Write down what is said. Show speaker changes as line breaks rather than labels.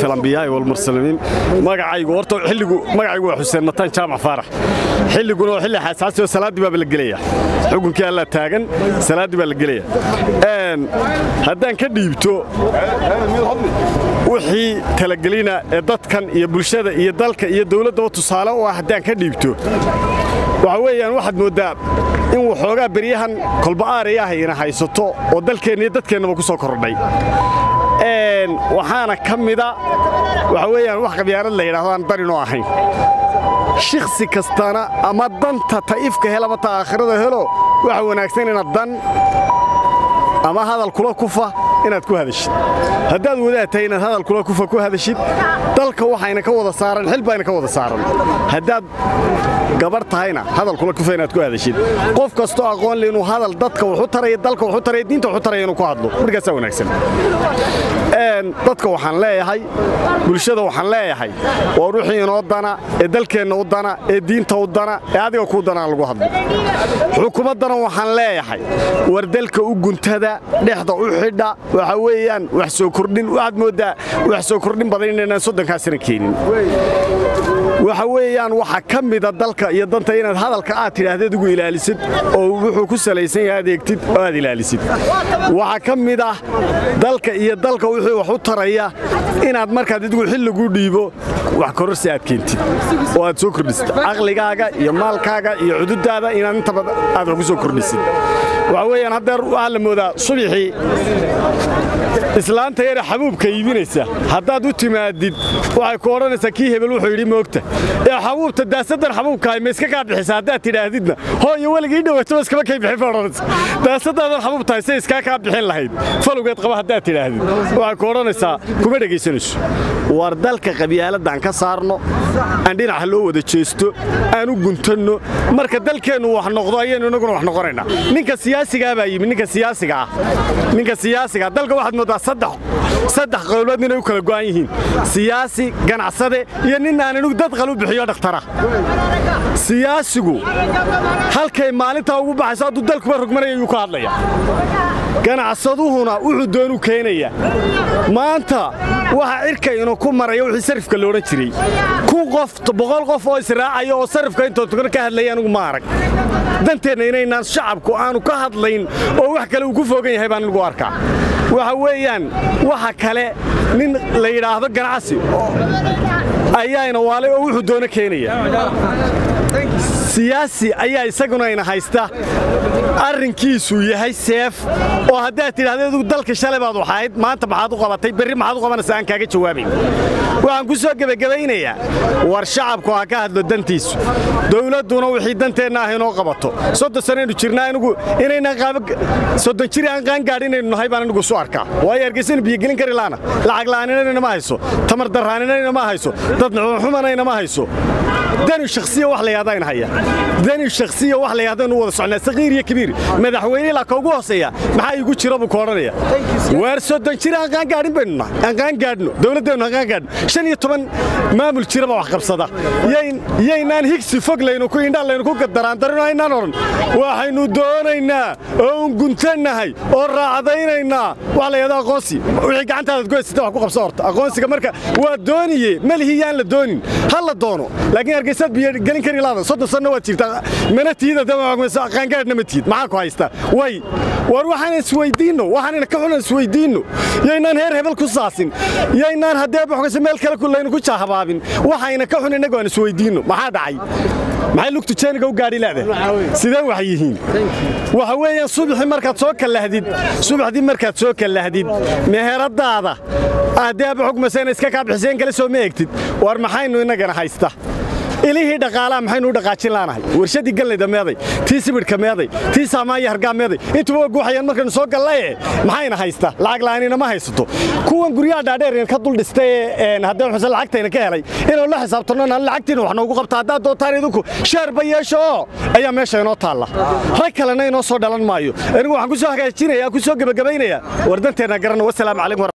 alambiyaai walmursaliin magacaygu horta xilligu magacaygu waa xuseen mataan jaamac faarax xilliguna waa xilli xasaasi oo salaaddii baaba la gelaya xukunkii alla taagan salaaddii baa la gelaya haddaan ka dhiibto wixii talagelina ee dadkan iyo bulshada iyo dalka iyo dawladdaba tusaale u ah haddaan ka dhiibto waxa weeyaan waxaad mooddaa in waxoogaa beryahan kolba'aarayahayna haysato oo dalkeenna iyo dadkeennaba ku soo kordhay waxaana ka mida waxa weeyaan wax qabyaanad la yidhahdo aan darinoo ahayn shiksi kastana ama danta ta'ifka hel ama ta aakhirada helo waxa wanaagsan inaad dan ama hadal kula kufa inaad ku hadashid haddaad wadaad tahay inaad hadal kula kufa ku hadashid dalka waxayna ka wada saaran xil bayna ka wada saaran haddaad gabarh tahayna hadal kula kufa inaad ku hadashid qof kastoo aqoon le inuu hadal dadka wuxu taraya dalka wuxu taraya diinta wuxu taraya inuu ku hadlo markaasaa wanaagsan dadka waxaan leeyahay bulshada waxaan leeyahay waa wixii inoo dana ee dalkeenna u dana ee diinta u dana ee adiga kuu danaan lagu hadlo xukuumaddana waxaan leeyahay war dalka u guntada dhexda u xidha waxa weeyaan wax soo kordhin waxaad mooddaa wax soo kordhin badan inaynaan soddonkaasina keenin waxa weeyaan waxa ka mida dalka iyo danta inaad hadalka aad tidhaahdeed ugu ilaalisid oo wuxuu ku salaysan yahay adeegtid oo aad ilaalisid waxaa ka mid ah dalka iyo dalka wixii wax u taraya inaad markaad idigu xilliguu dhiibo wax kororsi aad keentid oo aad soo kordhisid caqligaaga iyo maalkaaga iyo cududaada inaad intaba aad wax ku soo kordhisid waxa weeyaan haddeer waxaa la moodaa subixii islaanta yare xabuubka iibinaysa haddaad u timaadid waxay ku odhanaysaa kii hebel wuxuu yidhi moogta ee xabuubta daasadan xabuubkahay ma iska kaa bixisa haddaad tidhaahdidna hooyo weligii dhawaato iskama kay bixin ba odhanaysa daasadaadan xabuubtahay say iskaa kaa bixin lahayd falowgeed qaba haddaad tidhaahdid waxay ku odhanaysaa kuma dhegaysanayso war dalka qabyaaladaan ka saarno aan dhinaca loo wada jeesto aan u guntanno marka dalkeennu wax noqdo ayaynu inaguna wax noqonaynaa ninka siyaasigaa baa yimi ninka siyaasiga ah ninka siyaasiga dalka waxaad mooddaa saddex qowlood inay u kala go'an yihiin siyaasi ganacsade iyo nin aan anigu dad qal u bixiyo dhakhtara siyaasigu halkay maalintaa ugu baxayso hadduu dalkuba rogmanaya ayuu ka hadlaya ganacsaduhuna wuxuu doonu keenaya maanta waxa cirkaynu ku maraya wixii sarifka la odhan jiray kun qof boqol qof oo israacaya oo sarifka intoo tugan ka hadlaya anigu ma arag danteenna inaynaan shacabku aanu ka hadlayn oo wax kale uu ku foogan yahay baan anigu arkaa waxa weeyaan waxa kale nin la yidhaahdo ganacsi ayaana waalay oo wuxuu doono keenaya siyaasi ayaa isaguna ina haysta arrinkiisuu yahay seef oo haddaad tidhahdeedu dalka shalay baad waxahayd maanta maxaad u qabatay berri maxaad u qabanaysaa aan kaaga jawaabayn waxaan ku soo gebagabaynayaa war shacabku ha ka hadlo dantiisu dawladduna wixii danteenna ah inoo qabato soddon sanaynu jirnaa anigu inaynaan qaaba soddon jiri aan qaangaadh inaynu nahay baan anigu isu arkaa waayo hargeysanu biyogelin kari laana lacag la'aaninayna ma hayso tamar darraaninayna ma hayso dad nuxumanayna ma hayso dani shakhsiya wax la yahdaa in haya dani shakhsiya wax la yahda inu wada socnaa saqiir iyo kabiir madaxweyne ilaa ka ugu hooseeya maxaa igu jira buu ka odhanaya waar soddon jir aan qaangaadhin baynu nahay aan qaangaadhno dawladdeennu aan qaangaadhno shan iyo toban maamul jiraba wax qabsada yaynaan higsi fog laynu ku indhaa laynu ku daraandarino aynaan odhan waxaynu doonaynaa oo un guntannahay oo raacdaynaynaa wax la yahda aqoonsi wixii gacantaadaad ku haysata wax ku qabsa horta aqoonsiga marka waa dooniye malihi yaan la doonin ha la doono laakiin hargeysaad biyo gelin kari laada soddon sanno waad jirtaa mana tiida qaangaadhna ma tiid maxaa ku haysta way war waxaan isweydiinno waxaanayna ka xunan isweydiinno yaynaan heer hebel ku saasin yaynaan haddee boxgase meel kale laynu ku jaahabaabin waxayna ka xun innagu aan isweydiinno maxaa dhacay maxay lugtu jeeniga u gaadhi leedahay sidee wax yihiin waxa weeyaan subaxii markaad soo kallahdid subaxdii markaad soo kallahdid meheradaada aaddeeba xugmasayna iska kaa bixiseen kale soo ma egtid war maxaynu innagana haysta ilihii dhaqaalaha maxaynu u dhaqaajin laanahay warshadii gallayda meeday tii sibidhka meeday tii saamaanya hargaa meeday intuba waa guuxayaan markaynu soo gallaye maxayna haysta lacag la'aanina ma haysato kuwan guryaha dhaadheer ka dul dhistay ee haddee xuse lacagtayna ka helay inaynu la xisaabtanno naan lacagtiina wax noogu qabta haddaad doontaan idinku sheerba yeesho oo ayaa meesha inoo taalla rag kalena inoo soo dhalan maayo anigu waxaan ku soo hagaajinayaa ku soo gebagabaynayaa war danteenna garanno wasalaamu calaykum